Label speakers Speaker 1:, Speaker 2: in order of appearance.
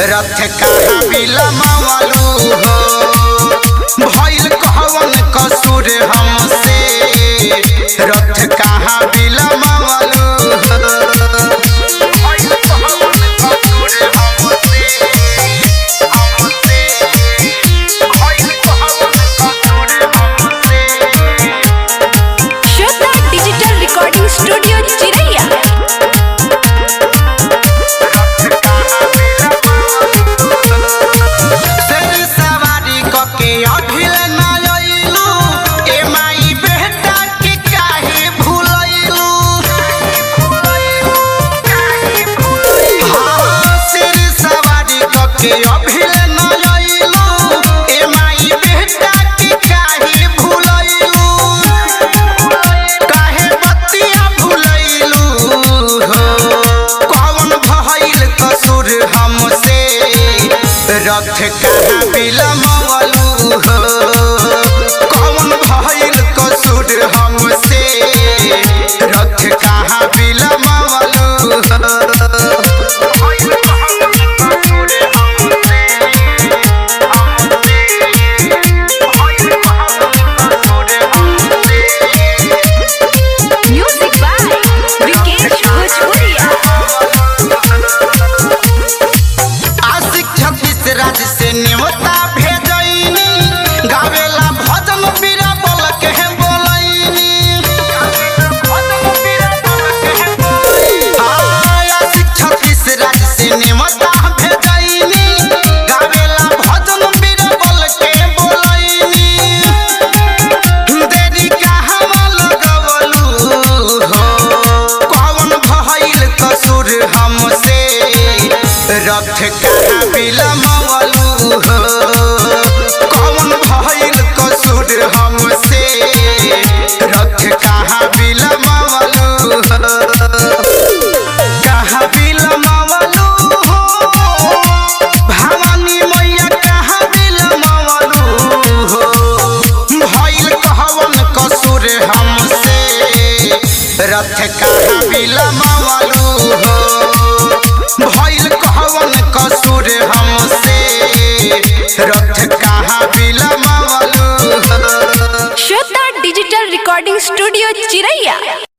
Speaker 1: रथ कहाँ बिलमवलू हो भइल कहवन कसूर हमसे रथ कहाँ बिलमवलू हो भइल कहवन कसूर हमसे हमसे भइल कहवन कसूर हमसे
Speaker 2: श्रद्धा डिजिटल रिकॉर्डिंग स्टूडियो चिरैया
Speaker 1: शेर सवारी कके अभिल न अइलू ए माई बेटा के काहे भूलैलू हाँ, शेर सवारी कके अभिल न अइलू ए माई बेटा के काहे भूलैलू काहे बतिया भूलैलू हो कौन भइल कसूर हमसे रथ कहाँ बिलमवलू हो कौन भइल कसूर हमसे रथ कहाँ बिलमवलू हो
Speaker 2: म्यूजिक बाय विकेश भोजपुरिया
Speaker 1: आशिक छब्बीस राज्य से न्योता भेजैनी गावेला भजन बीरा बोल के बोलैनी आशिक छब्बीस राज्य से न्योता भेजैनी गावेला भजन बीरा बोल के बोलैनी देरी कहवा लगवलू हो कौन भइल कसूर हमसे रथ कहाँ बिलमवलू हो कौन भइल कसूर हमसे रथ कहाँ बिलमवलू हो कहाँ बिलमवलू हो भवानी मैया कहाँ बिलमवलू हो भइल कहवन कसूर हमसे रथ कहाँ बिलमवलू